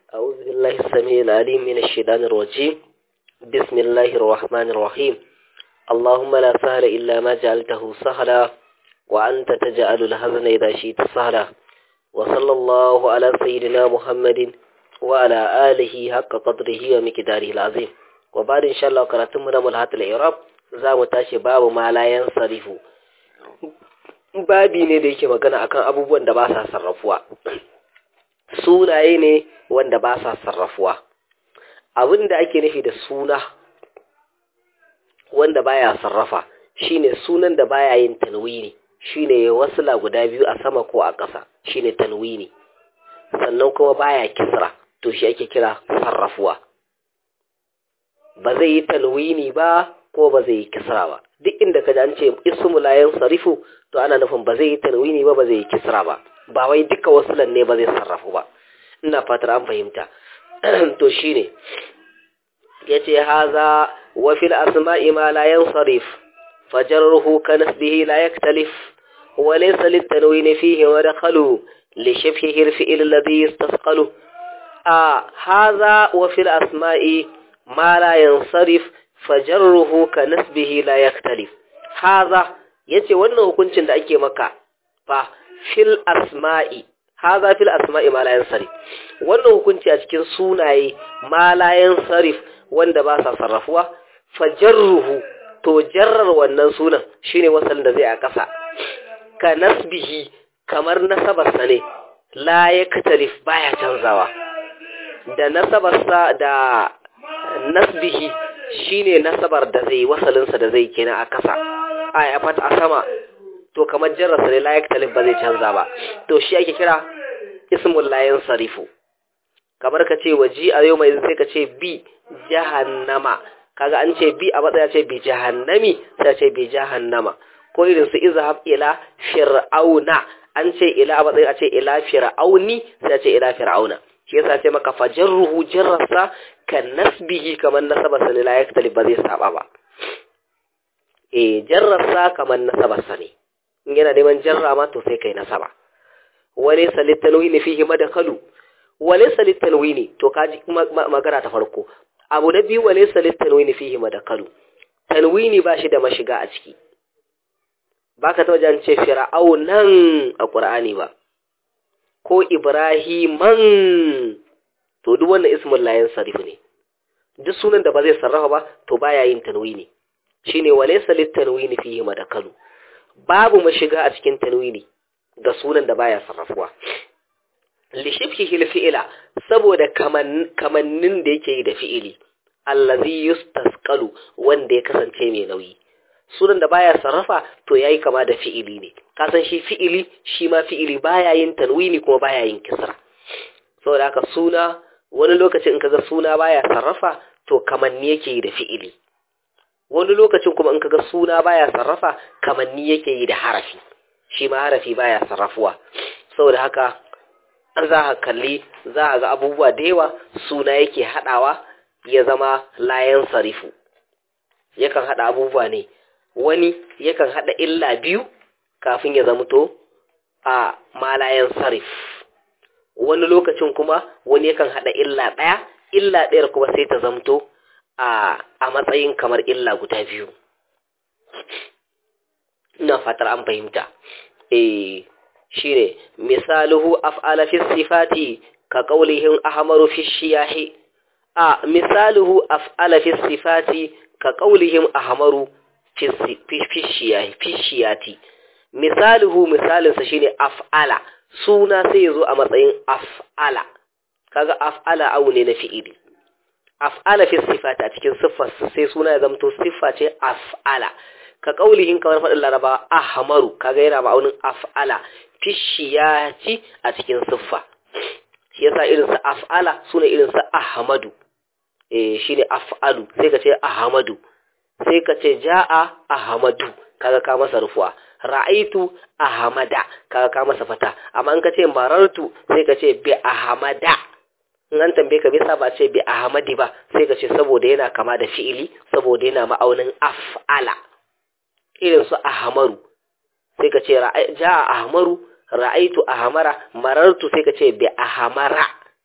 أعوذ بالله السميع العليم من الشيطان الرجيم بسم الله الرحمن الرحيم اللهم لا سهل إلا ما جعلته سهلا وأنت تجعل الحزن إذا شئت سهلا وصلى الله على سيدنا محمد وعلى آله حق قدره ومقداره العظيم وبعد إن شاء الله قرأتم من ملحات الإعراب za mu tashi babu malayan sarifu babi ne da yake magana akan abubuwan da ba sa sarrafuwa sunaye ne wanda ba sa sarrafuwa abin da ake nufi da suna wanda baya sarrafa shine sunan da baya yin tanwini shine wasila guda biyu a sama ko a ƙasa shine tanwini sannan kuma baya kisra to shi ake kira sarrafuwa ba zai yi tanwini ba ko ba zai yi kisra ba duk inda ka ji an ce ismu la sarifu to ana nufin ba zai yi tanwini ba ba zai yi kisra ba ba wai duka wasulan ne ba zai sarrafu ba ina fatar an fahimta to shine yace haza wa fil asma'i ma la yansarif fajarruhu ka nasbihi la yaktalif wa laysa lit tanwin fihi wa dakhalu li shibhihi al fi'l alladhi yastasqalu a haza wa fil asma'i ma la yansarif fajarruhu ka nasbihi la yaktalif haza yace wannan hukuncin da ake maka fa fil asma'i haza fil asma'i ma la yansarif wannan hukunci a cikin sunaye ma la yansarif wanda ba sa sarrafuwa fajarruhu to jarrar wannan sunan shine wasalin da zai a kasa ka nasbihi kamar nasabarsa ne la yaktalif baya canzawa da nasabarsa da nasbihi shine nasabar da zai wasalinsa da zai kenan a kasa a ya fata a sama to kamar jarrasa ne layak talib ba zai canza ba to shi ake kira ismul layan sarifu kamar ka ce waji a yau mai sai ka ce bi jahannama kaga an ce bi a matsaya ce bi jahannami sai ce bi jahannama ko irin su izhab ila fir'auna an ce ila a matsayin a ce ila fir'auni sai ce ila fir'auna shi yasa ce maka fajarruhu jarrasa kan nasbihi kamar nasabarsa ne la yaktalib ba zai saba ba eh jarrasa kamar nasabarsa ne in yana neman jarra ma to sai kai nasaba wale salit tanwini fihi madakalu wale salit tanwini to kaji magana ta farko abu na biyu wale salit tanwini fihi madakalu tanwini ba shi da mashiga a ciki baka ta wajen ce fir'aunan a qur'ani ba ko Ibrahiman to duk wannan ismul layin sarif ne duk sunan da ba zai sarrafa ba to baya yin tanwini shine walaysa lit tanwini fihi madakalu babu mashiga a cikin tanwini ga sunan da baya sarrafuwa li shibhihi fi'ila saboda kamannin da yake yi da fi'ili allazi yustasqalu wanda ya kasance mai nauyi sunan da baya sarrafa to yayi kama da fi'ili ne kasan shi fi'ili shi ma fi'ili baya yin tanwini kuma baya yin kisra saboda haka suna wani lokacin in kaga suna baya sarrafa to kamanni yake yi da fi'ili wani lokacin kuma in kaga suna baya sarrafa kamanni yake yi da harafi shi ma harafi baya sarrafuwa saboda haka an za ka kalli za a ga abubuwa da yawa suna yake haɗawa ya zama layan sarifu yakan haɗa abubuwa ne wani yakan haɗa illa biyu kafin ya zamto a malayan sarif wani lokacin kuma wani yakan haɗa illa ɗaya illa ɗayar kuma sai ta zamto a a matsayin kamar illa guda biyu ina fatar an fahimta eh shine misaluhu af'ala fi sifati ka qawlihim ahmaru fi shiyahi a misaluhu af'ala fi sifati ka qawlihim ahmaru fishiyati misaluhu misalinsa shine af'ala suna sai yazo a matsayin af'ala kaga af'ala awu ne na fi'ili af'ala fi sifati a cikin siffar sai suna ya zamto siffa ce af'ala ka kaulihin kamar faɗin laraba ahmaru kaga yana ma'aunin af'ala fishiyati a cikin siffa shi yasa irin sa af'ala sune irin sa ahmadu eh shine af'alu sai ka ce ahmadu sai ka ce ja'a ahmadu kaga ka masa rufuwa ra'aitu ahmada kaga ka masa fata amma in ka ce marartu sai ka ce bi ahmada in an tambaye ka bisa ba ce bi ahmadi ba sai ka ce saboda yana kama da fi'ili saboda yana ma'aunin af'ala irin su ahmaru sai ka ce ja'a ahmaru ra'aitu ahmara marartu sai ka ce bi ahmara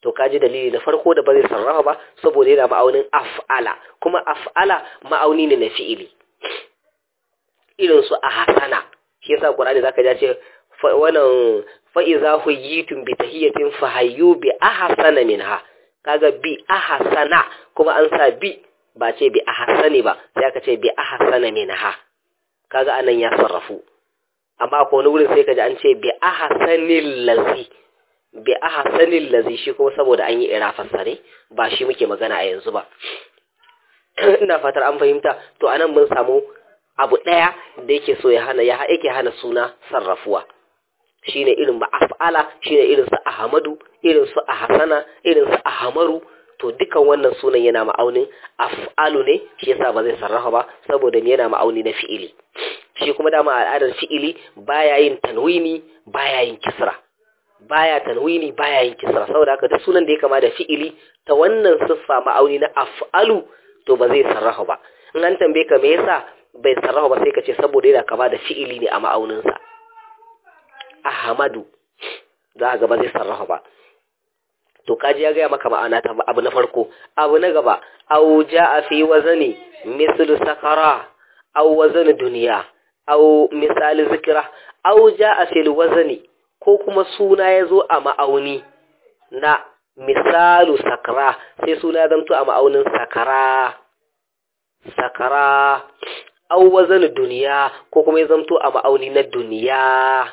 to kaji dalili na farko da ba zai sarrafa ba saboda yana ma'aunin af'ala kuma af'ala ma'auni ne na fi'ili irin su a hasana shi yasa qur'ani zaka ja ce wannan fa iza huyitum bi tahiyatin fahayyu bi ahsana minha kaga bi ahsana kuma an sa bi ba ce bi ahsani ba sai aka ce bi ahsana minha kaga anan ya sarrafu amma ko wani wurin sai kaji an ce bi ahsanil lazi bi ahsanil lazi shi kuma saboda an yi irafarsa ne ba shi muke magana a yanzu ba ina fatar an fahimta to anan mun samu abu ɗaya da yake so ya hana ya yake hana suna sarrafuwa shine irin ma'af'ala shine irin su ahmadu irin su ahsana irin su ahmaru to dukan wannan sunan yana ma'aunin af'alu ne shi yasa ba zai sarrafa ba saboda yana ma'auni na fi'ili shi kuma dama al'adar fi'ili baya yin tanwini baya yin kisra baya tanwini baya yin kisra saboda haka duk sunan da ya kama da fi'ili ta wannan siffa ma'auni na af'alu to ba zai sarrafa ba in an tambaye ka me yasa bai sarrafa ba sai ka ce saboda yana kama da fi'ili ne a ma'auninsa ahmadu za ga ba zai sarrafa ba to kaji ya gaya maka ma'ana ta abu na farko abu na gaba au ja'a fi wazani mislu sakara au wazani duniya au misali zikira au ja'a fil wazani ko kuma suna ya zo a ma'auni na misalu sakara sai suna ya zamto a ma'aunin sakara sakara au wazani duniya ko kuma ya zamto a ma'auni na duniya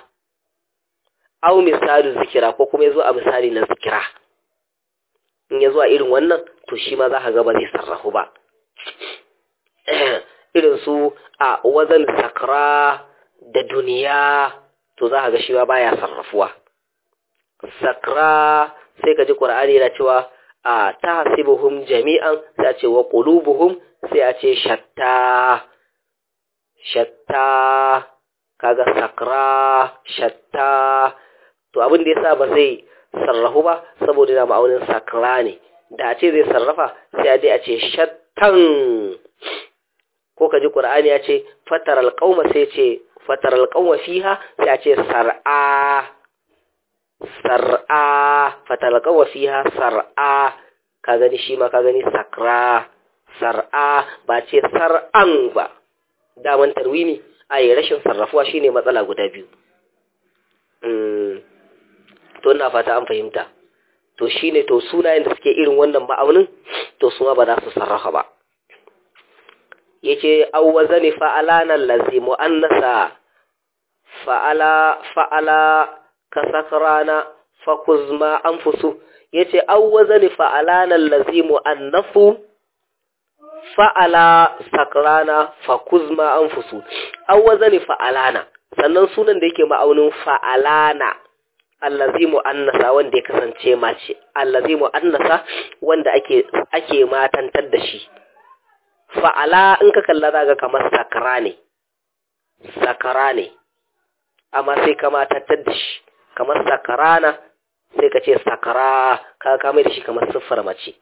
au misalu zikira ko kuma ya zo a misali na zikira in ya zo a irin wannan to shi ma za ka ga ba zai sarrafu ba irin su a wazan sakra da duniya to za ka ga shi ma baya sarrafuwa sakra sai ka ji qur'ani yana cewa a tahsibuhum jami'an sai a ce wa qulubuhum sai a ce shatta shatta kaga sakra shatta to abin da yasa ba zai sarrafu ba saboda yana ma'aunin sakra ne da a ce zai sarrafa sai a dai a ce shattan ko ka ji ƙur'ani ya ce fatar alƙauma sai ce fatar alƙauma fiha sai a ce sar'a sar'a fatar alƙauma fiha sar'a ka gani shi ma ka gani sakra sar'a ba ce sar'an ba daman tarwini a yi rashin sarrafuwa shine matsala guda biyu to ina fata an fahimta to shine to sunayen da suke irin wannan ma'aunin to su ba za su sarrafa ba yace awwazani fa'alana allazi muannasa fa'ala fa'ala kasakrana fakuzma anfusu yace awwazani fa'alana allazi muannafu fa'ala sakrana fakuzma anfusu awwazani fa'alana sannan sunan da yake ma'aunin fa'alana allazi mu'annasa wanda ya kasance mace allazi mu'annasa wanda ake ake matantar da shi fa'ala in ka kalla zaga kamar sakara ne sakara ne amma sai ka matantar da shi kamar sakarana sai ka ce sakara ka kame da shi kamar siffar mace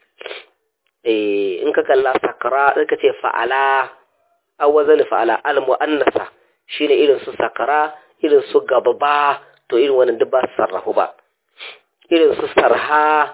eh in ka kalla sakara sai ka ce fa'ala awwazan fa'ala al mu'annasa shine irin su sakara irin su gababa to irin wannan duk ba su sarrafu ba irin su sarha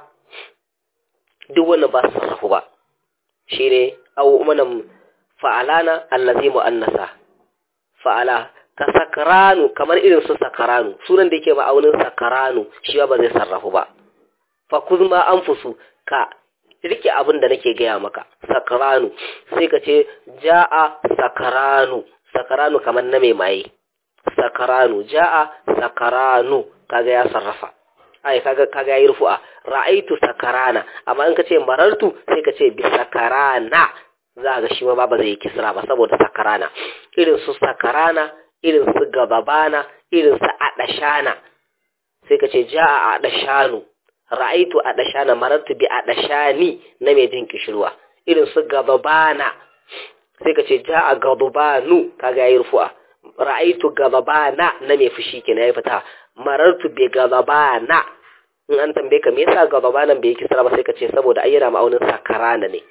duk wannan ba su sarrafu ba shi ne au manan fa'alana allazi mu'annasa fa'ala ka sakaranu kamar irin su sakaranu sunan da yake ma'aunin sakaranu shi ba zai sarrafu ba fa kuzma anfusu ka rike abin da nake gaya maka sakaranu sai ka ce ja'a sakaranu sakaranu kamar na mai maye sakaranu ja'a sakaranu kaga ya sarrafa ai kaga kaga yayi rufu'a ra'aitu sakarana amma in kace marartu sai kace bi sakarana za ga shi ma ba zai yi kisra ba saboda sakarana irin su sakarana irin su gababana irin su adashana sai kace ja'a adashanu ra'aitu adashana marartu bi adashani na mai jin kishirwa irin su gababana sai kace ja'a gababanu kaga yayi rufu'a ra'aitu gababana na mai fushi kenan ya fita marartu bi gababana in an tambaye ka me yasa gababanan bai kisra ba sai ka ce saboda ai yana ma'aunin sakarana ne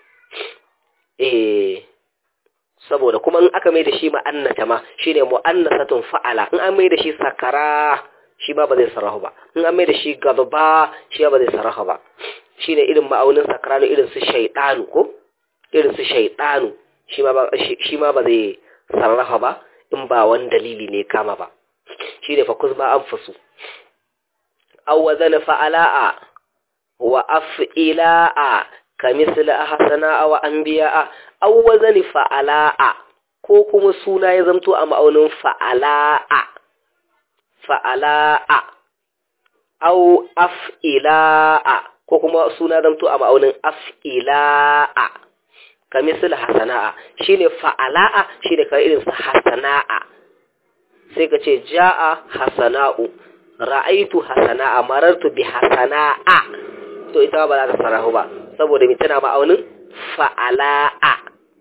eh saboda kuma in aka mai da shi ma'annata ma shine mu'annasatun fa'ala in an mai da shi sakara shi ba ba zai sarahu ba in an mai da shi gababa shi ba zai sarahu ba shine irin ma'aunin sakranu irin su shaydanu ko irin su shaydanu shi ma ba shi ma ba zai sarrafa ba in ba wani dalili ne kama ba shine fa kuzma anfusu aw wazana fa'ala'a wa af'ila'a kamisl ahsana wa anbiya'a aw wazani fa'ala'a ko kuma suna ya zamto a ma'aunin fa'ala'a fa'ala'a au af'ila'a ko kuma suna zamto a ma'aunin af'ila'a ka misal hasana'a shine fa'ala'a shine ka irin sa hasana'a sai ka ce ja'a hasana'u ra'aitu hasana'a marartu bi hasana'a to ita ba za ta sarahu ba saboda mai tana ma'aunin fa'ala'a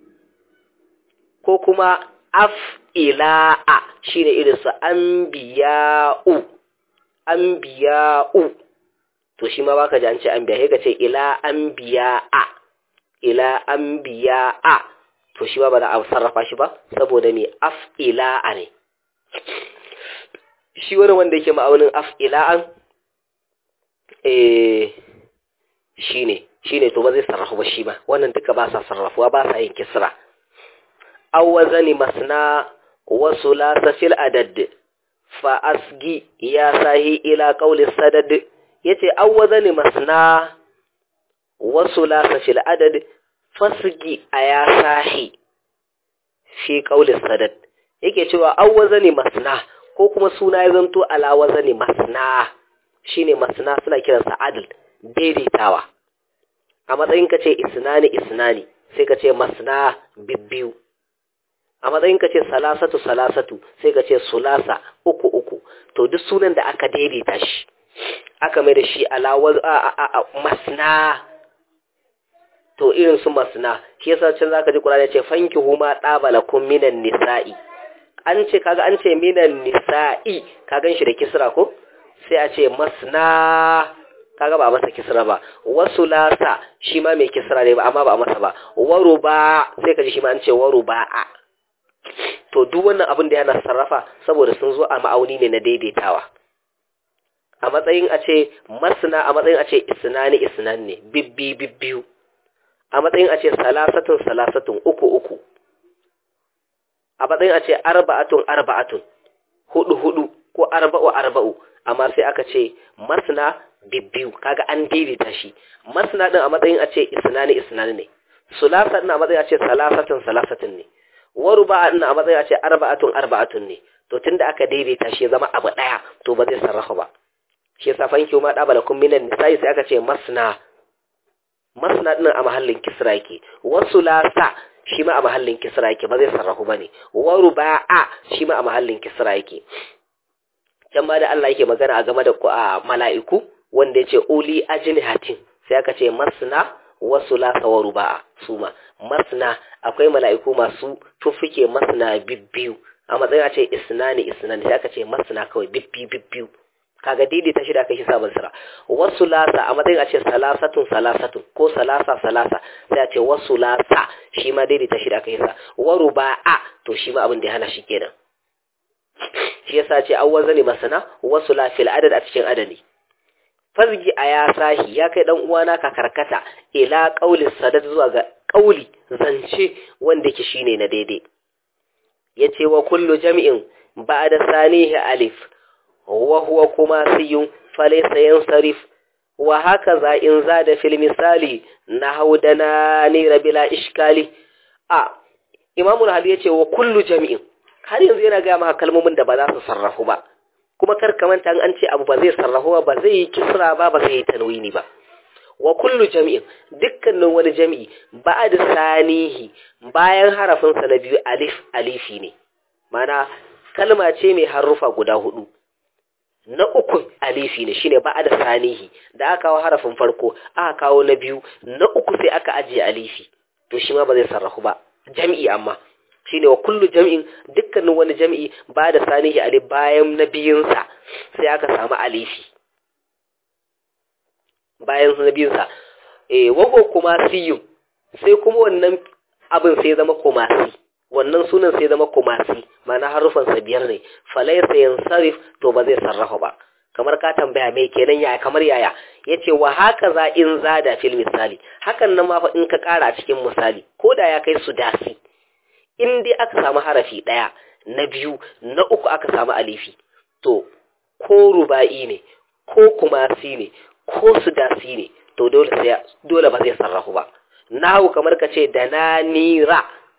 ko kuma af'ila'a shine irin su anbiya'u anbiya'u to shi ma baka ji an ce anbiya sai ka ce ila anbiya'a ila anbiya'a to shi ma ba za a sarrafa shi ba saboda me af'ila'a ne shi wani wanda yake ma'aunin af'ila'an eh shine shine to ba zai sarrafu ba shi ba wannan duka ba sa sarrafuwa ba sa yin kisra aw wazani masna wa sulasa fil adad fa asgi ya sahi ila qawli sadad yace aw wazani masna wa sulasa fil adad fasgi aya sahi fi qawli sadad yake cewa aw wazani masna ko kuma suna ya zanto ala wazani masna shine masna suna kiransa adl daidaitawa a matsayin ka ce isnani isnani sai ka ce masna bibbiyu a matsayin ka ce salasatu salasatu sai ka ce sulasa uku uku to duk sunan da aka daidaita shi aka mai da shi alawar masna to irin su masna shi yasa can zaka ji Qur'ani ce fanki huma dabalakum minan nisa'i an ce kaga an ce minan nisa'i ka gan shi da kisra ko sai a ce masna kaga ba a masa kisra ba wasu lasa shi ma mai kisra ne ba amma ba a masa ba waru ba sai ka ji shi ma an ce waru ba'a to duk wannan abin da yana sarrafa saboda sun zo a ma'auni ne na daidaitawa a matsayin a ce masna a matsayin a ce isnani isnan ne bibbi bibbiyu a matsayin a ce salasatun salasatun uku uku a matsayin a ce arba'atun arba'atun hudu hudu ko arba'u arba'u amma sai aka ce masna bibbiyu kaga an daidaita shi masna din a matsayin a ce isnani isnani ne sulasa din a matsayin a ce salasatun salasatun ne waruba din a matsayin a ce arba'atun arba'atun ne to tunda aka daidaita shi zama abu daya to ba zai sarrafa ba shi yasa fanki ma da balakum minan nisa'i sai aka ce masna masna din a mahallin kisra yake wasu lasa shi ma a mahallin kisra yake ba zai sarrafu bane waruba'a shi ma a mahallin kisra yake can ma da Allah yake magana a game da mala'iku wanda ya ce uli ajnihatin sai aka ce masna wasu lasa wa ruba'a su ma masna akwai mala'iku masu tuffuke masna bibbiyu a matsayin a ce isnani isnani sai aka ce masna kawai bibbi bibbiyu kaga daidaita shi da aka shi sabon sira wasu lasa a matsayin a ce salasatun salasatun ko salasa salasa sai a ce wasu lasa shi ma daidaita shi da aka yi sa wa ruba'a to shi ma abin da ya hana shi kenan shi yasa ce awwal zani masana wasu la fil adad a cikin adadi fazgi a ya sahi ya kai dan uwana ka karkata ila qauli sadad zuwa ga qauli zance wanda yake shine na daidai yace wa kullu jami'in ba'da sanihi alif wa huwa kuma siyun falaysa yansarif wa hakaza in zada fil misali nahawdana ni rabila ishkali a imamul hadi yace wa kullu jami'in har yanzu yana ga maka kalmomin da ba za su sarrafu ba kuma kar ka manta an ce abu ba zai sarrafu ba zai yi kisra ba ba zai yi tanwini ba wa kullu jami'in dukkanin wani jami'i ba'da sanihi bayan harafin sa na biyu alif alifi ne mana kalma ce mai harufa guda hudu na uku alifi ne shine ba'da sanihi da aka kawo harafin farko aka kawo na biyu na uku sai aka ajiye alifi to shi ma ba zai sarrafu ba jami'i amma shine wa kullu jam'in dukkanin wani jam'i ba da sanihi alif bayan na biyunsa sai aka samu alifi bayan na biyunsa eh wago kuma siyun sai kuma wannan abin sai zama kumasi wannan sunan sai zama kumasi mana harufan sa biyar ne falaysa yansarif to ba zai sarrafa ba kamar ka tambaya mai kenan yaya kamar yaya yace wa haka za in zada fil misali hakan nan ma fa in ka kara a cikin misali ko da ya kai su dasi in dai aka samu harafi daya na biyu na uku aka samu alifi to ko ruba'i ne ko kumasi ne ko sudasi ne to dole sai dole ba zai sarrafu ba nahu kamar ka ce da na nira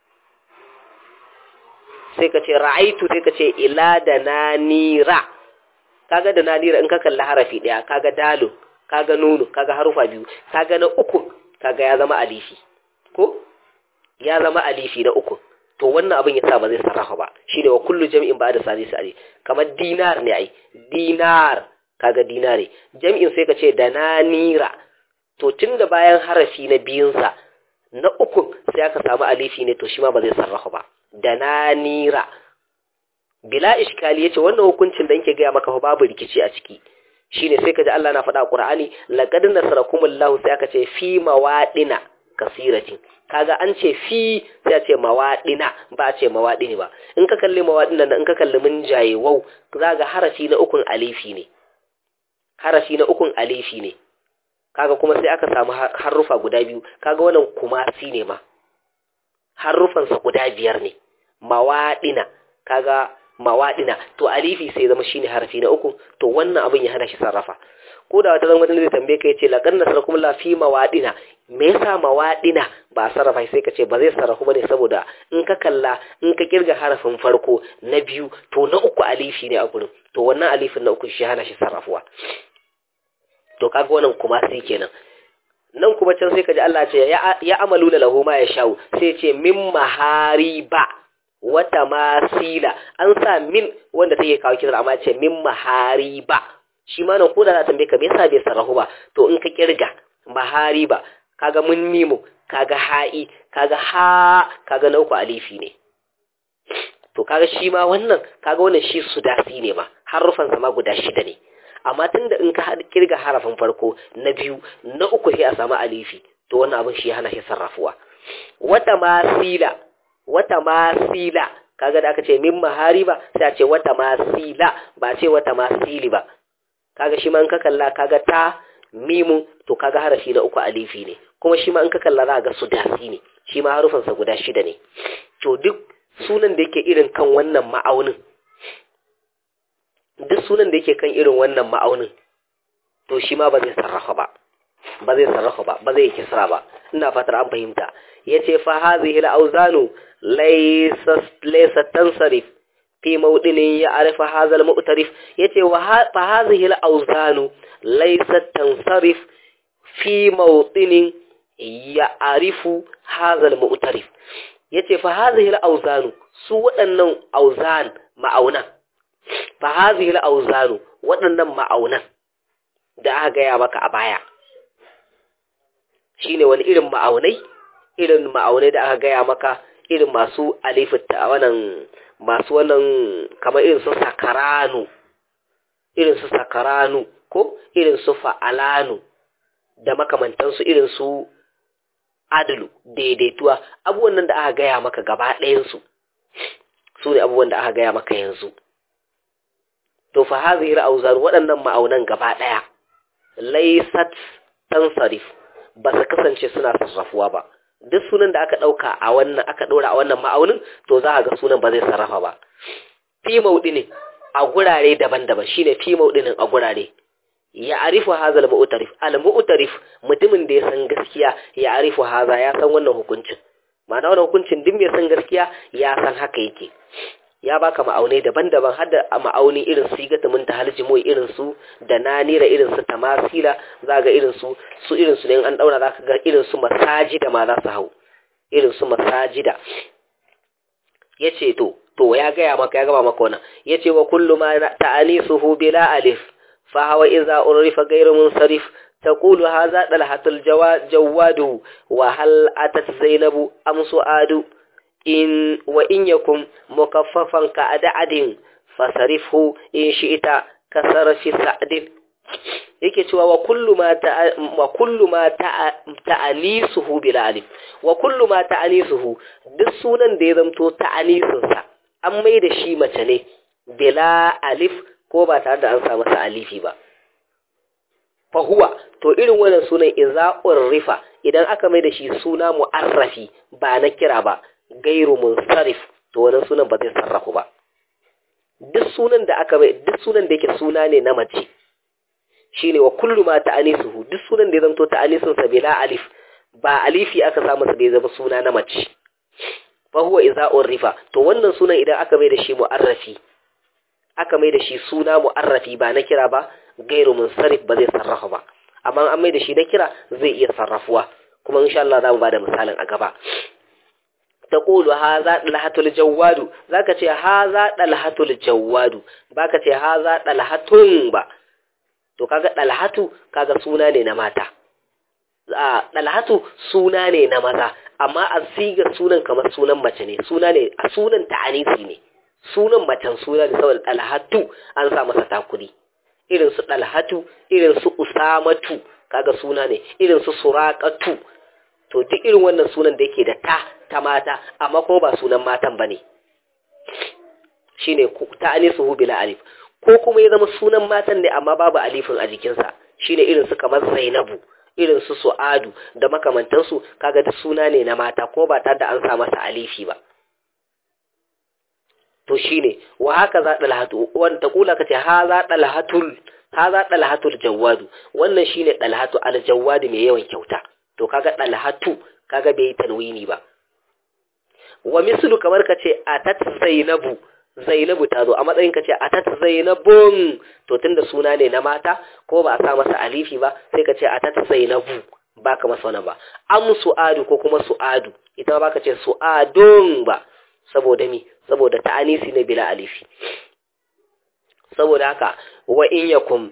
sai ka ce ra'aitu sai ka ce ila da na nira kaga da na nira in ka kalli harafi daya kaga dalu kaga nunu kaga harufa biyu kaga na uku kaga ya zama alifi ko ya zama alifi na uku to wannan abin yasa ba zai sarrafa ba shine wa kullu jam'in ba da sani sani kamar dinar ne ai dinar kaga dinare jam'in sai ka ce da na nira to tunda bayan harafi na biyunsa na uku sai aka samu alifi ne to shi ma ba zai sarrafa ba da na nira bila iskali yace wannan hukuncin da yake gaya maka fa babu rikici a ciki shine sai kaji Allah na faɗa a Qur'ani laqad nasarakumullahu sai aka ce fi mawadina kasiratin kaga an ce fi sai a ce mawadina ba a ce mawadini ba in ka kalli mawadina in ka kalli mun jaye wau zaga harafi na ukun alifi ne harafi na ukun alifi ne kaga kuma sai aka samu harufa guda biyu kaga wannan kumasi ne ma harufansa guda biyar ne mawadina kaga mawaɗina to alifi sai zama shine harfi na uku to wannan abin ya hana shi sarrafa ko da wata zama zai tambaye ka yace laqad nasarakum la fi mawaɗina me yasa mawaɗina ba sarrafa sai ka ce ba zai sarrafu bane saboda in ka kalla in ka kirga harafin farko na biyu to na uku alifi ne a gurin to wannan alifin na uku shi hana shi sarrafuwa to kaga wannan kuma sai kenan nan kuma can sai ka ji Allah ce ya amalu da lahu ma ya sha'u sai ce min mahariba wata masila an sa min wanda take kawo kira amma ce min mahariba shi ma nan koda za ta tambaye ka me yasa bai sarrafu ba to in ka kirga mahariba kaga mun mimu kaga ha'i kaga ha kaga na uku alifi ne to kaga shi ma wannan kaga wannan shi sudasi ne ma harufan sa ma guda shida ne amma tunda in ka kirga harafin farko na biyu na uku sai a samu alifi to wannan abin shi hana shi sarrafuwa wata masila wata masila kaga da aka ce min mahariba sai a ce wata masila ba ce wata masili ba kaga shi ma in ka kalla kaga ta mimun to kaga harafi na uku alifi ne kuma shi ma in ka kalla za ga sudasi ne shi ma harufansa guda shida ne to duk sunan da yake irin kan wannan ma'aunin duk sunan da yake kan irin wannan ma'aunin to shi ma ba zai sarrafa ba ba zai sarrafa ba ba zai kisra ba ina fatar an fahimta yace fa hadhihi al-awzanu laysa laysa tansarif fi mawdinin ya arifa hadha al-mu'tarif yace wa fa hadhihi al-awzanu laysa tansarif fi mawdinin ya arifu hadha al-mu'tarif yace fa hadhihi al-awzanu su waɗannan auzan ma'aunan fa hadhihi al-awzanu waɗannan ma'aunan da aka gaya maka a baya shine wani irin ma'aunai irin ma'aunai da aka gaya maka irin masu alifita wannan masu wannan kamar irin su sakaranu irin su sakaranu ko irin su fa'alanu da makamantansu irin su adalu daidaituwa abubuwan nan da aka gaya maka gaba ɗayansu su ne abubuwan da aka gaya maka yanzu to fa hazihir auzar waɗannan ma'aunan gaba ɗaya laysat tansarif ba su kasance suna sarrafuwa ba duk sunan da aka ɗauka a wannan aka ɗora a wannan ma'aunin to za a ga sunan ba zai sarrafa ba fi mauɗinin a gurare daban-daban shine fi mauɗinin a gurare ya arifu haza al-mu'tarif al-mu'tarif mutumin da ya san gaskiya ya arifu haza ya san wannan hukuncin ma'ana wannan hukuncin duk mai san gaskiya ya san haka yake ya baka ma'aunai daban-daban har da ma'auni irin su ga tamin ta haljimo irin su da nanira irin su tamasila za ga irin su su irin su ne an daura za ka ga irin su masajida ma za su hau irin su masajida yace to to ya gaya maka ya gaba maka wannan yace wa kullu ma ta'anisuhu bila alif fa hawa idza urifa ghayru munsarif تقول هذا طلحة الجواد وهل أتت زينب أم سؤاد إن وإن يكن مكففا كأدعد فصرفه إن شئت كسر في سعد yake cewa wa kullu ma ta wa kullu ma ta'anisuhu bil alif wa kullu ma ta'anisuhu duk sunan da ya zamto ta'anisin sa an mai da shi mace ne bila alif ko ba tare da an sa masa alifi ba fahuwa to irin wannan sunan iza rifa idan aka mai da shi suna mu'arrafi ba na kira ba gairu munsarif to wannan sunan ba zai sarrafu ba duk sunan da aka mai duk sunan da yake suna ne na mace shine wa kullu ma ta'anisuhu duk sunan da ya zanto ta'anisun sa bila alif ba alifi aka samu sa bai zama suna na mace fa huwa iza rifa to wannan sunan idan aka mai da shi mu'arrafi aka mai da shi suna mu'arrafi ba na kira ba gairu munsarif ba zai sarrafa ba amma an mai da shi na kira zai iya sarrafuwa kuma insha Allah za mu bada misalin a gaba taqulu hadha dalhatul jawadu zaka ce hadha dalhatul jawadu baka ce hadha dalhatun ba to kaga dalhatu kaga suna ne na mata a dalhatu suna ne na maza amma a sigar sunan kamar sunan mace ne suna ne a sunan ta'anisi ne sunan macen suna ne saboda dalhatu an sa masa takuri irin su dalhatu irin su usamatu kaga suna ne irin su suraqatu to duk irin wannan sunan da yake da ta ta mata amma ko ba sunan matan bane shine ta anisuhu bila alif ko kuma ya zama sunan matan ne amma babu alifin a jikinsa shine irin su kamar Zainabu irin su Su'adu da makamantansu kaga duk suna ne na mata ko ba tare da an sa masa alifi ba to shine wa haka za dalhatu wanda kula kace ha za dalhatul ha za dalhatul jawadu wannan shine dalhatu al jawadu mai yawan kyauta to kaga dalhatu kaga bai tanwini ba wa mislu kamar kace atat zainabu zainabu ta zo a matsayin kace atat zainabun to tunda suna ne na mata ko ba a sa masa alifi ba sai kace atat zainabu baka masa wannan ba am su'adu ko kuma su'adu ita ba ka ce su'adun ba saboda mi saboda ta'anisi ne bila alifi saboda haka wa in yakun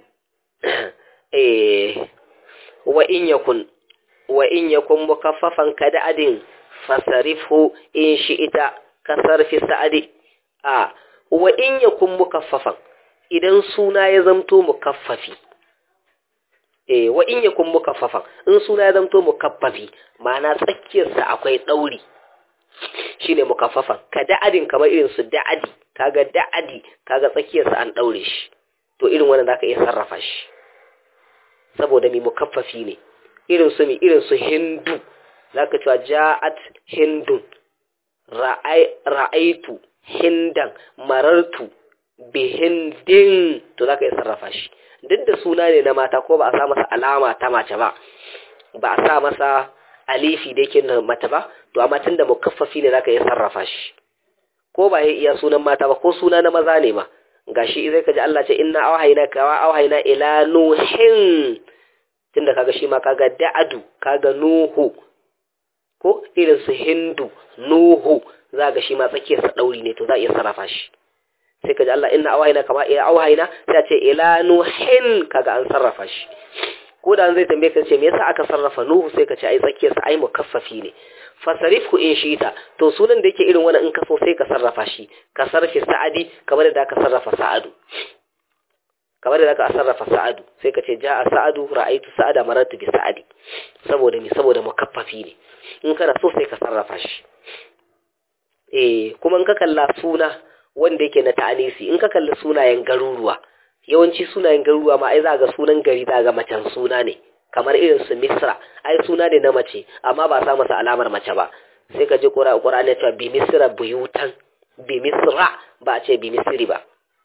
eh wa in yakun wa in yakun mukaffafan kada'adin fasarifhu in shi'ita kasarfi sa'adi a wa in yakun mukaffafan idan suna ya zamto mukaffafi eh wa in yakun mukaffafan in suna ya zamto mukaffafi ma'ana tsakiyarsa akwai dauri shine mukaffafan ka da'adin kamar irin su da'adi kaga da'adi kaga tsakiyarsa an daure shi to irin wannan zaka iya sarrafa shi saboda mi mukaffafi ne irin su mi irin su hindu zaka cewa ja'at hindun ra'aitu hindan marartu bihindin to zaka iya sarrafa shi duk da suna ne na mata ko ba a sa masa alama ta mace ba ba a sa masa alifi da yake na mata ba to amma tunda mukaffafi ne zaka iya sarrafa shi ko ba ya iya sunan mata ba ko suna na maza ne ma gashi zai kaji Allah ce inna awhayna ka wa awhayna ila nuhin tunda kaga shi ma kaga da'adu kaga nuhu ko irin su hindu nuhu za ga shi ma tsakiyar sa dauri ne to za a iya sarrafa shi sai kaji Allah inna awhayna kama ila awhayna sai ce ila nuhin kaga an sarrafa shi ko da zai tambaye ka ce me yasa aka sarrafa nuhu sai ka ce ai tsakiyar sa ai mukaffafi ne fasarifhu in shita to sunan da yake irin wani in ka so sai ka sarrafa shi ka sarrafa sa'adi kamar da ka sarrafa sa'adu kamar da ka sarrafa sa'adu sai ka ce ja'a sa'adu ra'aitu sa'ada marartu bi sa'adi saboda me saboda mukaffafi ne in kana so sai ka sarrafa shi eh kuma in ka kalla suna wanda yake na ta'anisi in ka kalli sunayen garuruwa yawanci sunayen garuruwa ma ai za ga sunan gari za ga macen suna ne kamar irin su misra ai suna ne na mace amma ba sa masa alamar mace ba sai ka ji qur'ani ya ce bi misra buyutan bi misra ba a ce bi misri ba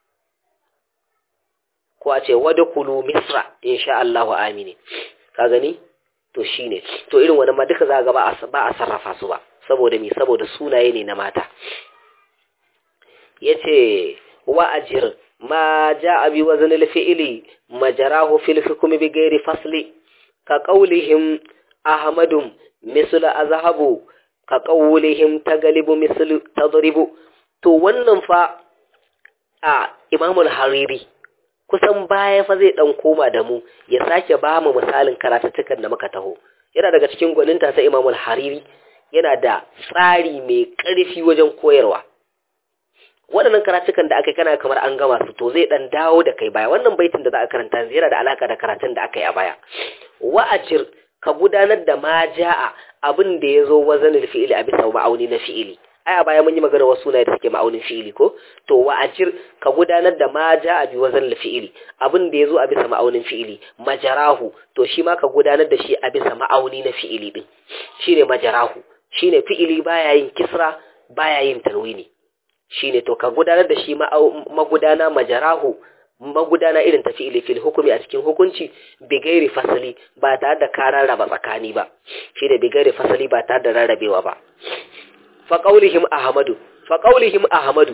ko a ce wadkhulu misra insha Allahu amini ka gani to shine to irin wannan ma duka za ga ba a sarrafa su ba saboda mi saboda sunaye ne na mata yace wa ajir ma jaa bi wazn al-fi'li majarahu fil hukm bi ghairi fasli ka qawlihim ahmadum misl azhabu ka qawlihim tagalibu misl tadribu to wannan fa a imam al-hariri kusan baya fa zai dan koma da mu ya sake ba mu misalin karatuttukan da muka taho yana daga cikin gwaninta ta imam al-hariri yana da tsari mai ƙarfi wajen koyarwa waɗannan karatukan da aka kana kamar an gama su to zai dan dawo da kai baya wannan baitin da za a karanta yana da alaka da karatun da aka yi a baya wa'ajir ka gudanar da ma ja'a abin da ya zo wazanil fi'ili a bisa ma'auni na fi'ili ai a baya mun yi magana wasu sunaye da suke ma'aunin fi'ili ko to wa ajir ka gudanar da ma ja a bi wazan fi'ili abin da yazo a bisa ma'aunin fi'ili majarahu to shi ma ka gudanar da shi a bisa ma'auni na fi'ili din shine majarahu shine fi'ili baya yin kisra baya yin tarwini shine to ka gudanar da shi magudana majarahu magudana irin ta fi'ili fil hukumi a cikin hukunci bigairi fasali ba tare da ka rarraba tsakani ba shine bigairi fasali ba tare da rarrabewa ba fa qaulihim ahmadu fa qaulihim ahmadu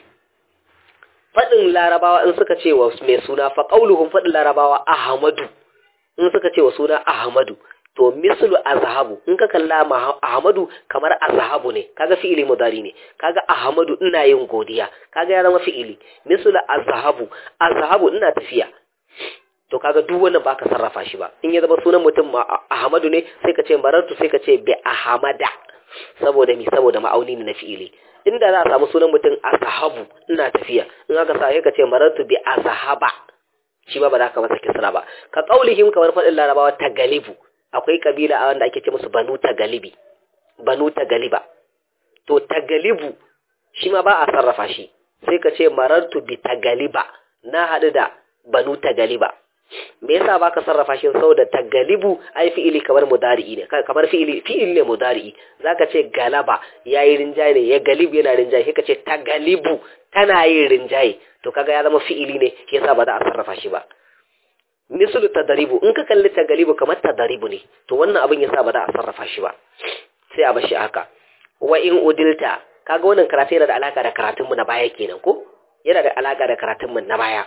fadin larabawa in suka ce wa mai suna fa qauluhum fadin larabawa ahmadu in suka ce wa suna ahmadu to mislu azhabu in ka kalla ahmadu kamar azhabu ne kaga fi'ili mudari ne kaga ahmadu ina yin godiya kaga ya zama fi'ili mislu azhabu azhabu ina tafiya to kaga duk wannan baka sarrafa shi ba in ya zama sunan mutum ahmadu ne sai ka ce marartu sai ka ce bi ahmada saboda mi saboda ma'auni ne na fi'ili inda za a samu sunan mutum azhabu ina tafiya in aka sa sai ka ce marartu bi azhaba shi ba ba za ka masa kisra ba ka kaulihim kamar faɗin larabawa ta galibu akwai kabila a wanda ake ce musu banu tagalibi banu tagaliba to tagalibu shi ma ba a sarrafa shi sai ka ce marartu bi tagaliba na haɗu da banu tagaliba me yasa baka sarrafa shi saboda tagalibu ai fi'ili kamar mudari'i ne kamar fi'ili fi'ili ne mudari'i zaka ce galaba yayi rinjaye ne ya galibu yana rinjaye sai ka ce tagalibu tana yin rinjaye to kaga ya zama fi'ili ne yasa ba za a sarrafa shi ba mislu tadaribu in ka kalli tagalibu kamar tadaribu ne to wannan abin yasa ba za a sarrafa shi ba sai a bashi haka wa in udilta kaga wannan karatu yana da alaka da karatun mu na baya kenan ko yana da alaka da karatun mu na baya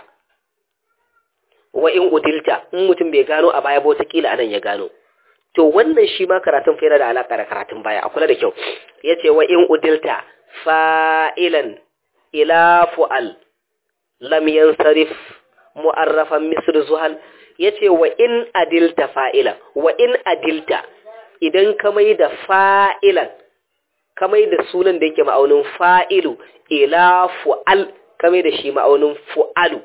wa in udilta in mutum bai gano a baya ba wata kila anan ya gano to wannan shi ma karatun fa yana da alaka da karatun baya a kula da kyau yace wa in udilta fa'ilan ila fu'al lam yansarif mu'arrafan misr zuhal yace wa in adilta fa'ila wa in adilta idan ka mai da fa'ilan ka mai da sunan da yake ma'aunin fa'ilu ila fu'al ka mai da shi ma'aunin fu'alu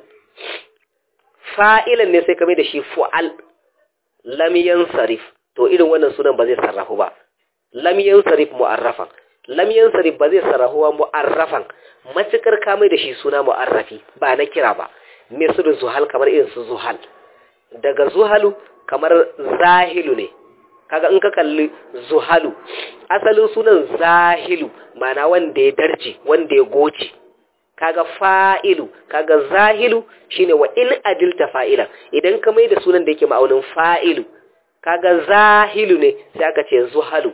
fa'ilan ne sai ka mai da shi fu'al lam yansarif to irin wannan sunan ba zai sarrafu ba lam yansarif mu'arrafan lam yansarif ba zai sarrafu ba mu'arrafan matukar ka mai da shi suna mu'arrafi ba na kira ba misru zuhal kamar irin su zuhal daga zuhalu kamar zahilu ne kaga in ka kalli zuhalu asalin sunan zahilu mana wanda ya darje wanda ya goce kaga fa'ilu kaga zahilu shine wa in adilta fa'ila idan ka mai da sunan da yake ma'aunin fa'ilu kaga zahilu ne sai aka ce zuhalu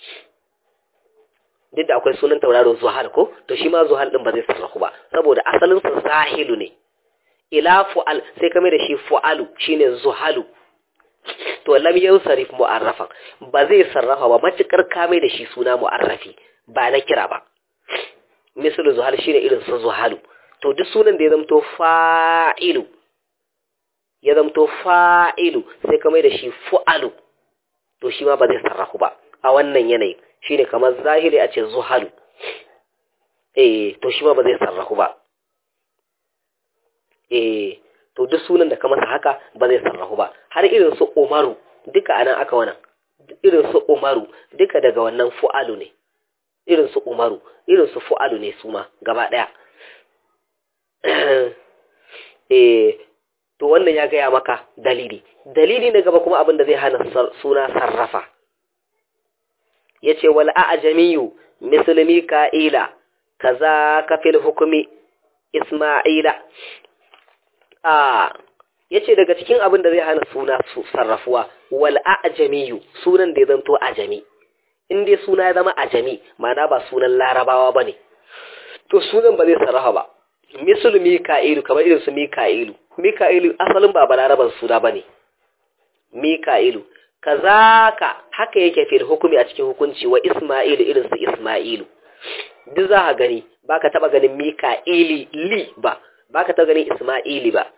duk da akwai sunan tauraro zuhal ko to shi ma zuhal din ba zai sarrafu ba saboda asalin sa zahilu ne ila fu'al sai ka mai da shi fu'alu shine zuhalu to lam yansarif mu'arrafan ba zai sarrafa ba matukar ka mai da shi suna mu'arrafi ba na kira ba misal zuhal shine irin su zuhalu to duk sunan da ya zamto fa'ilu ya zamto fa'ilu sai ka mai da shi fu'alu to shi ma ba zai sarrafu ba a wannan yanayi shine kamar zahiri a ce zuhalu eh to shi ma ba zai sarrafu ba eh to duk sunan da ka masa haka ba zai sarrafu ba har irin su umaru duka anan aka wannan irin su umaru duka daga wannan fu'alu ne irin su umaru irin su fu'alu ne su ma gaba daya eh to wannan ya gaya maka dalili dalili na gaba kuma abin da zai hana suna sarrafa yace wal a'jamiyu muslimi ka'ila kaza ka fil hukumi isma'ila a yace daga cikin abin da zai hana suna sarrafuwa wal a'jamiyu sunan da ya zanto ajami in dai suna ya zama ajami ma'ana ba sunan larabawa bane to sunan ba zai sarrafa ba misal mika'ilu kamar irin su mika'ilu mika'ilu asalin ba balaraban suna bane mika'ilu kazaka haka yake fil hukumi a cikin hukunci wa isma'ilu irin su isma'ilu duk za ka gani baka taba ganin mika'ili li ba baka taba ganin isma'ili ba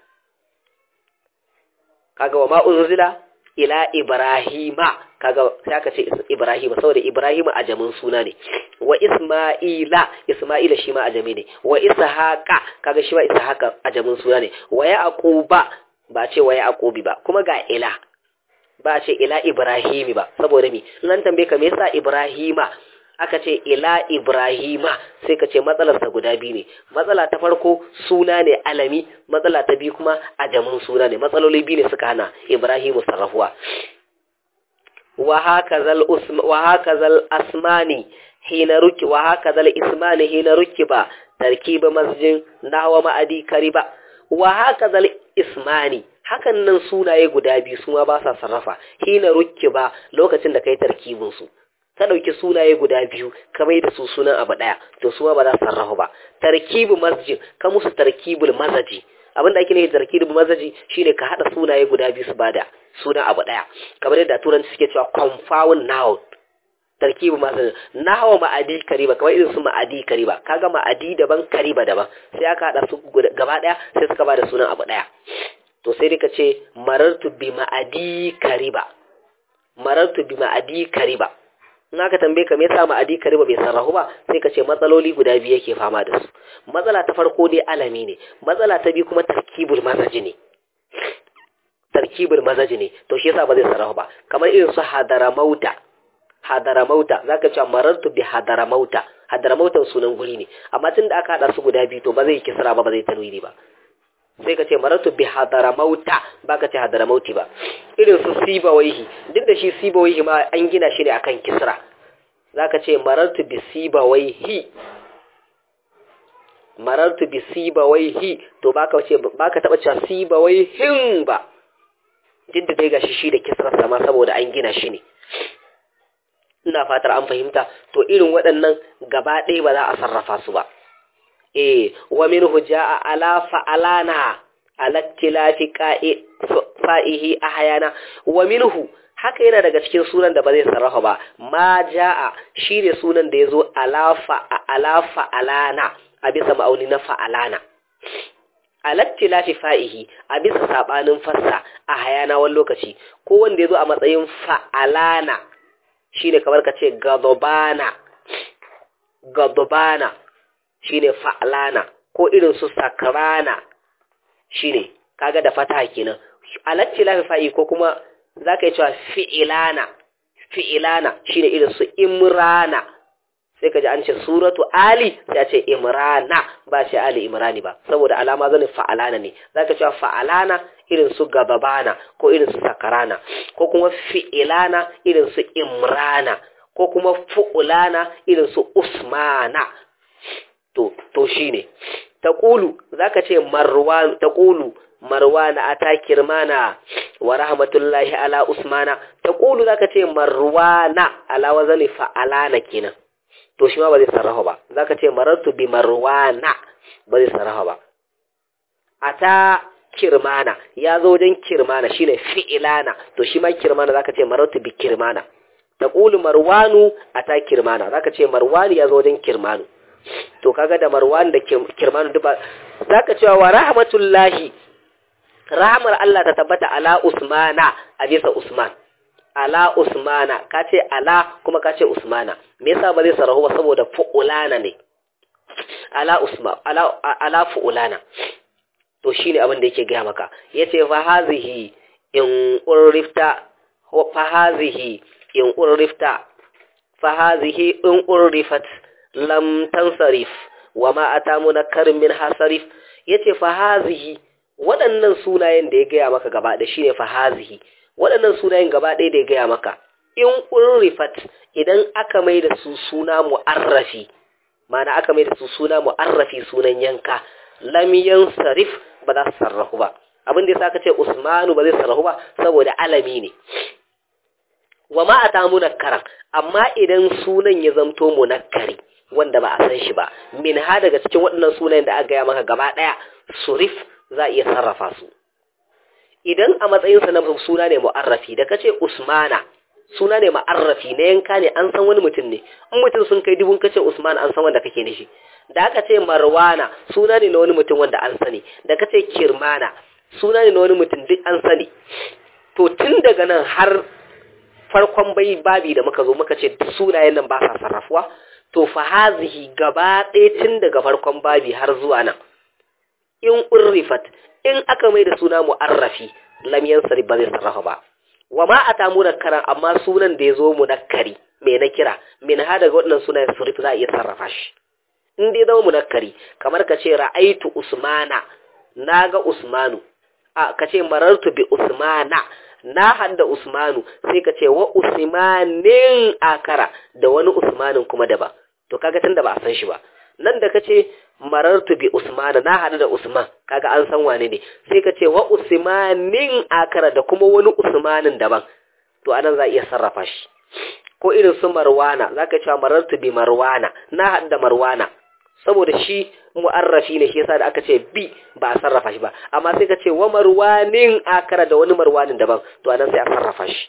kaga wa ma unzila ila ibrahima kaga sai aka ce ibrahima saboda ibrahima ajamin suna ne wa isma'ila isma'ila shi ma ajami ne wa ishaqa kaga shi ma ishaqa ajamin suna ne wa yaquba ba ce wa yaqubi ba kuma ga ila ba ce ila ibrahimi ba saboda mi in an tambaye ka me yasa ibrahima aka ce ila ibrahima sai ka ce matsalarsa guda biyu ne matsala ta farko suna ne alami matsala ta biyu kuma ajamin suna ne matsaloli biyu ne suka hana ibrahimu sarrafuwa wa hakazal asmani hina ruki wa hakazal ismani hina ruki ba tarkiba masjin nahwa ma'adi kariba wa hakazal ismani hakan nan sunaye guda biyu su ma ba sa sarrafa hina ruki ba lokacin da kai tarkibin su ka ɗauki sunaye guda biyu ka mai da su sunan abu ɗaya to su ba za su sarrafa ba tarkibu masjid ka musu tarkibul mazaji abinda ake nufi tarkibul mazaji shine ka haɗa sunaye guda biyu su bada sunan abu ɗaya kamar yadda turanci suke cewa confound noun tarkibu mazaji nahawa ma'adi kariba kamar irin su ma'adi kariba kaga ma'adi daban kariba daban sai aka haɗa su gaba ɗaya sai suka bada sunan abu ɗaya to sai dai ka ce marartu bi ma'adi kariba marartu bi ma'adi kariba in aka tambaye ka me yasa ma'adi kariba bai sarrafu ba sai ka ce matsaloli guda biyu yake fama da su matsala ta farko dai alami ne matsala ta biyu kuma tarkibul mazaji ne tarkibul mazaji ne to shi yasa ba zai sarrafu ba kamar irin su hadaramauta hadaramauta zaka ce marartu bi hadaramauta hadaramautan sunan guri ne amma tun da aka hada su guda biyu to ba zai kisra ba ba zai tanwini ba sai ka ce marartu bi hadaramauta ba ka ce hadaramauti ba irin su sibawaihi duk da shi sibawaihi ma an gina shi ne akan kisra za ka ce marartu bi sibawaihi marartu bi sibawaihi to ba ka ce ba ka taba cewa sibawaihin ba duk da dai gashi shi da kisrar sama saboda an gina shi ne ina fatar an fahimta to irin waɗannan gaba ɗaya ba za a sarrafa su ba eh wa minhu jaa ala fa'alana ala tilafi fa'ihi ahyana wa minhu haka yana daga cikin sunan da ba zai sarrafa ba ma jaa shine sunan da yazo ala fa ala fa'alana a bisa ma'auni na fa'alana ala tilafi fa'ihi a bisa sabanin fassa a hayana wani lokaci ko wanda yazo a matsayin fa'alana shine kamar ka ce gadobana gadobana shine fa'lana ko irin su sakrana shine kaga da fata kenan alatti lafi fa'i ko kuma zaka yi cewa fi'ilana fi'ilana shine irin su imrana sai ka ji an ce suratu ali sai a ce imrana ba ce ali imrani ba saboda alama zanin fa'alana ne zaka cewa fa'alana irin su gababana ko irin su sakarana ko kuma fi'ilana irin su imrana ko kuma fu'ulana irin su usmana to to shine taqulu zaka ce marwan taqulu marwana ata kirmana wa rahmatullahi ala usmana taqulu zaka ce marwana ala wazani fa'alana kenan to shi ma ba zai sarrafa ba zaka ce marartu bi marwana ba zai sarrafa ba ata kirmana ya zo wajen kirmana shine fi'ilana to shi ma kirmana zaka ce marartu bi kirmana taqulu marwanu ata kirmana zaka ce marwani ya zo wajen kirmanu to kaga da marwan da kirmanu duba zaka cewa wa rahmatullahi rahmar Allah ta tabbata ala usmana a bisa usman ala usmana ka ce ala kuma ka ce usmana me yasa ba zai sarahu ba saboda fu'ulana ne ala usma ala ala fu'ulana to shine abin da yake gaya maka yace fa hazihi in urrifta fa hazihi in urrifta fa hazihi in urrifat lam tansarif wa ma atamu nakarin min hasarif yace fa hazihi waɗannan sunayen da ya gaya maka gaba da shine fa hazihi waɗannan sunayen gaba ɗaya da ya gaya maka in urrifat idan aka mai da su suna mu'arrafi mana aka mai da su suna mu'arrafi sunan yanka lam yansarif ba za su sarrafu ba abin da yasa aka ce usmanu ba zai sarrafu ba saboda alami ne wa ma ata munakkara amma idan sunan ya zamto munakkari wanda ba a san shi ba min ha daga cikin waɗannan sunayen da aka gaya maka gaba ɗaya surif za a iya sarrafa su idan a matsayinsa na suna ne mu'arrafi da kace usmana suna ne mu'arrafi na yanka ne an san wani mutum ne in mutum sun kai dubun kace usman an san wanda kake nishi da aka ce marwana suna ne na wani mutum wanda an sani da kace kirmana suna ne na wani mutum duk an sani to tun daga nan har farkon bai babi da muka zo muka ce sunayen nan ba sa sarrafuwa to fa hazihi gaba ɗaya tun daga farkon babi har zuwa nan in urrifat in aka mai da suna mu'arrafi lam yansari ba zai sarrafa ba wa ma ata munakkaran amma sunan da ya zo munakkari mai na kira min ha daga waɗannan sunayen surif za a iya sarrafa shi in dai zama munakkari kamar ka ce ra'aitu usmana na ga usmanu a ka ce marartu bi usmana na hada usmanu sai ka ce wa usmanin akara da wani usmanin kuma daban to kaga tunda ba a san shi ba nan da ka ce marartu bi usmana na hada da usman kaga an san wane ne sai ka ce wa usmanin akara da kuma wani usmanin daban to anan za a iya sarrafa shi ko irin su marwana zaka cewa marartu bi marwana na hada marwana saboda shi mu'arrafi ne shi yasa da aka ce bi ba a sarrafa shi ba amma sai ka ce wa marwanin akara da wani marwanin daban to anan sai a sarrafa shi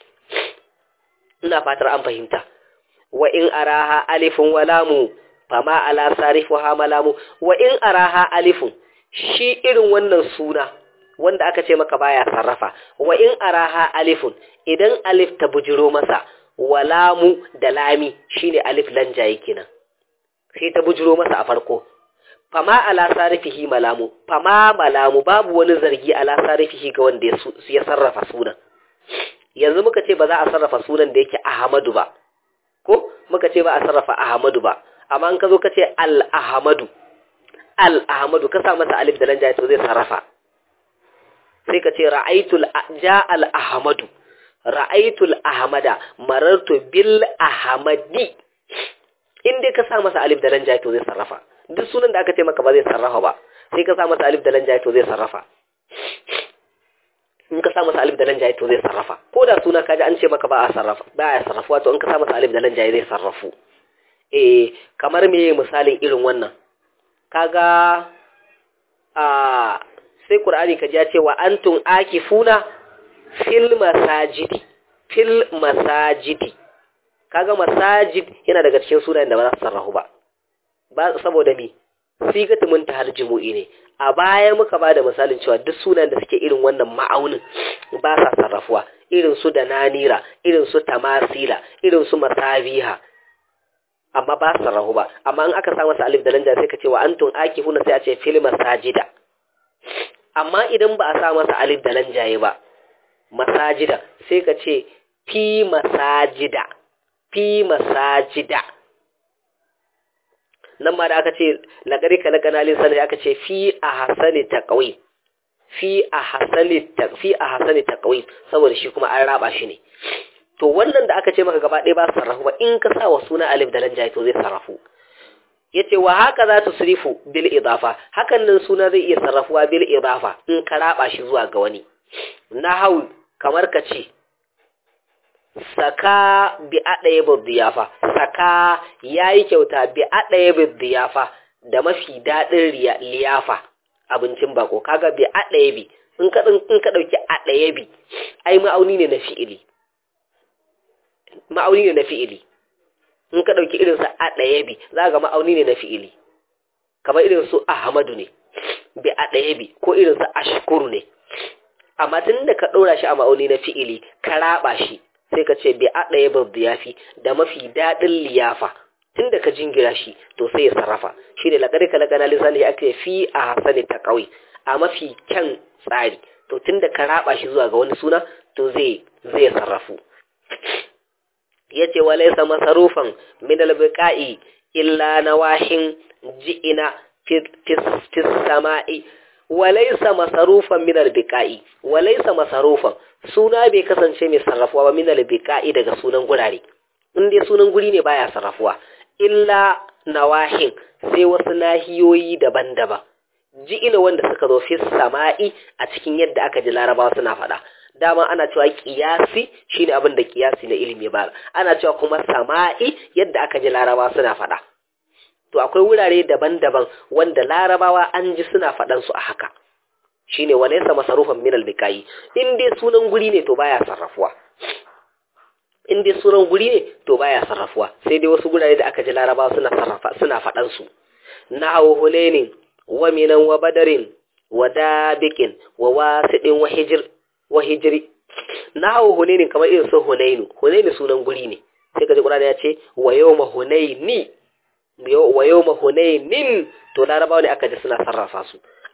ina fatar an fahimta wa in araha alifun wa lamu fama ala sarifuha malamu wa in araha alifun shi irin wannan suna wanda aka ce maka baya sarrafa wa in araha alifun idan alif ta bujiro masa walamu da lami shine alif lanjaye kenan sai ta bujiro masa a farko fama ala sarifihi malamu fama malamu babu wani zargi ala sarifihi ga wanda ya sarrafa sunan yanzu muka ce ba za a sarrafa sunan da yake ahmadu ba ko muka ce ba a sarrafa ahmadu ba amma in ka zo ka ce al-ahmadu al-ahmadu ka sa masa alif da lanja to zai sarrafa sai ka ce ra'aitul ja al-ahmadu ra'aitul ahmada marartu bil ahmadi in dai ka sa masa alif da lanja to zai sarrafa duk sunan da aka ce maka ba zai sarrafa ba sai ka sa masa alif da lanja to zai sarrafa in ka sa masa alif da lanja to zai sarrafa ko da suna kaji an ce maka ba a sarrafa ba ya sarrafa to in ka sa masa alif da lanja zai sarrafu eh kamar me misalin irin wannan kaga a sai qur'ani kaji ya ce wa antum akifuna fil masajidi fil masajidi kaga masajid yana daga cikin sunayen da ba za su sarrafu ba ba saboda me sigatu mun ta jumu'i ne a baya muka bada misalin cewa duk sunan da suke irin wannan ma'aunin ba sa sarrafuwa irin su da nanira irin su tamasila irin su masabiha amma ba su sarrafu ba amma in aka sa masa alif da lanja sai ka ce wa antum akifuna sai a ce fil masajida amma idan ba a sa masa alif da lanjaye ba masajida sai ka ce fi masajida fi masajida nan ma da aka ce laƙari ka laƙana lissanin aka ce fi a hasani ta ƙawai fi a hasani ta ƙawai saboda shi kuma an raba shi ne to wannan da aka ce maka gaba ɗaya ba su sarrafu ba in ka sa wa suna alif da lanja to zai sarrafu ya ce wa haka za su sirifu bil idafa hakan nan suna zai iya sarrafuwa bil idafa in ka raba shi zuwa ga wani na hau kamar ka ce saka bi aɗaya biyafa saka ya yi kyauta bi aɗaya biyafa da mafi daɗin liyafa abincin bako kaga bi aɗaya bi in ka ɗauki aɗaya bi ai ma'auni ne na fi'ili ma'auni ne na fi'ili in ka ɗauki irinsa aɗaya bi za ga ma'auni ne na fi'ili kamar irin su ahmadu ne bi aɗaya bi ko irinsa ashkuru ne amma tun da ka ɗora shi a ma'auni na fi'ili ka raba shi sai ka ce bi a ɗaya babbu ya fi da mafi daɗin liyafa tun da ka jingira shi to sai ya sarrafa shi ne laƙari ka laƙana lissani ake fi a hasani ta ƙauye a mafi kyan tsari to tun da ka raba shi zuwa ga wani suna to zai zai sarrafu ya ce walaisa masarufan min albiqa'i illa nawahin ji'ina fi sama'i walaisa masarufan min albiqa'i walaisa masarufan suna bai kasance mai sarrafuwa ba min albiqa'i daga sunan gurare in dai sunan guri ne baya sarrafuwa illa nawahin sai wasu nahiyoyi daban-daban ji ina wanda suka zo fi sama'i a cikin yadda aka ji larabawa suna faɗa dama ana cewa kiyasi shine abin da kiyasi na ilimi ba ana cewa kuma sama'i yadda aka ji larabawa suna faɗa to akwai wurare daban-daban wanda larabawa an ji suna faɗan su a haka shine walaysa masarufan min al-biqai in dai sunan guri ne to baya sarrafuwa in dai sunan guri ne to baya sarrafuwa sai dai wasu gurare da aka ji larabawa suna sarrafa suna faɗan su na'u hunainin wa minan wa badarin wa dabiqin wa wasidin wa hijr wa hijri na'u hunainin kamar irin su hunainu hunainu sunan guri ne sai ka ji Qur'ani ya ce wa yawma hunaini wa yawma hunainin to larabawa ne aka ji suna sarrafa su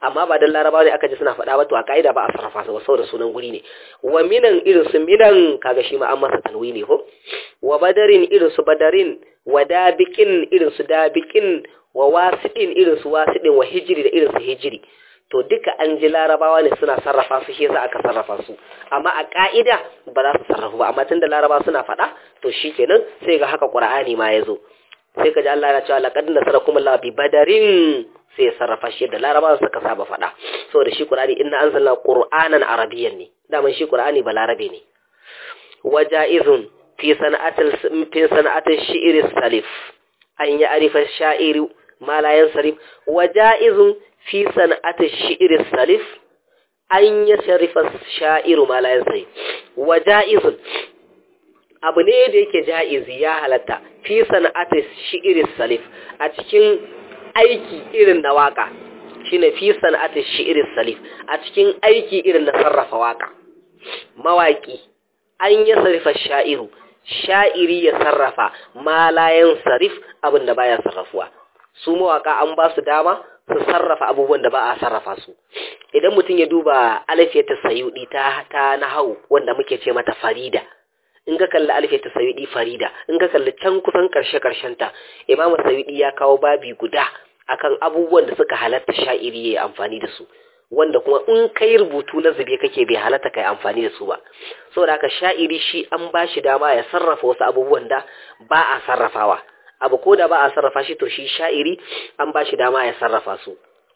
amma ba dan larabawa ne aka ji suna faɗa ba to a ka'ida ba a sarrafa su ba saboda sunan guri ne wa minan irin su minan kaga shi ma an masa tanwini ko wa badarin irin su badarin wa dabiqin irin su dabiqin wa wasidin irin su wasidin wa hijiri da irin su hijiri to duka an ji larabawa ne suna sarrafa su shi yasa aka sarrafa su amma a ka'ida ba za su sarrafu ba amma tunda larabawa suna faɗa to shikenan sai ga haka qur'ani ma yazo sai ka ji Allah ya cewa laqad nasarakum Allah bi badarin sai ya sarrafa shi da larabawa suka saba faɗa saboda shi qur'ani inna anzalna qur'anan arabiyyan ne daman shi qur'ani ba larabe ne wajaizun fi sana'atil fi sana'atil shi'r salif an ya'rifa sha'iru ma la yansarif wajaizun fi sana'ati shi'ir salif an ya sharifa sha'iru ma la yansarif wajaizun abu ne da yake ja'izi ya halatta fi sana'ati shi'ir salif a cikin aiki irin na waka shine fi sana'ati shi'ir salif a cikin aiki irin na sarrafa waka mawaki an ya sarrafa sha'iru sha'iri ya sarrafa ma la yansarif abin da baya sarrafuwa su mawaka an ba su dama su sarrafa abubuwan da ba a sarrafa su idan mutum ya duba alfiyata sayudi ta ta nahau wanda muke ce mata farida in ka kalli alfiyata sayudi farida in ka kalli can kusan karshe karshen ta imamu sayudi ya kawo babi guda akan abubuwan da suka halatta sha'iri ya amfani da su wanda kuma in kai rubutu na zube kake bai halatta kai amfani da su ba saboda haka sha'iri shi an ba shi dama ya sarrafa wasu abubuwan da ba a sarrafawa abu ko da ba a sarrafa shi to shi sha'iri an ba shi dama ya sarrafa su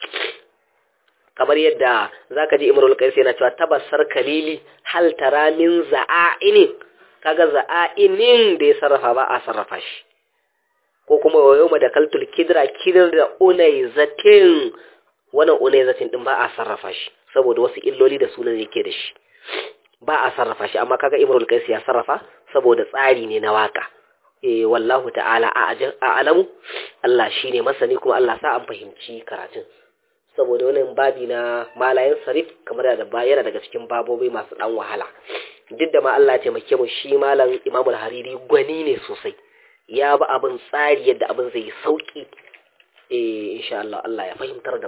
kamar yadda zaka ji imrul qais yana cewa tabassar kalili hal tara min za'ainin kaga za'ainin da ya sarrafa ba a sarrafa shi ko kuma wa yawma da kaltul kidra kidar da unayzatin wannan unayzatin din ba a sarrafa shi saboda wasu illoli da sunan yake da shi ba a sarrafa shi amma kaga imrul qais ya sarrafa saboda tsari ne na waka eh wallahu ta'ala a alamu Allah shine masani kuma Allah sa an fahimci karatun saboda wannan babi na malayin sarif kamar da yana daga cikin babobi masu dan wahala duk da ma Allah ya taimake mu shi malam Imam al-Hariri gwani ne sosai ya ba abin tsari yadda abin zai sauki eh insha Allah Allah ya fahimtar da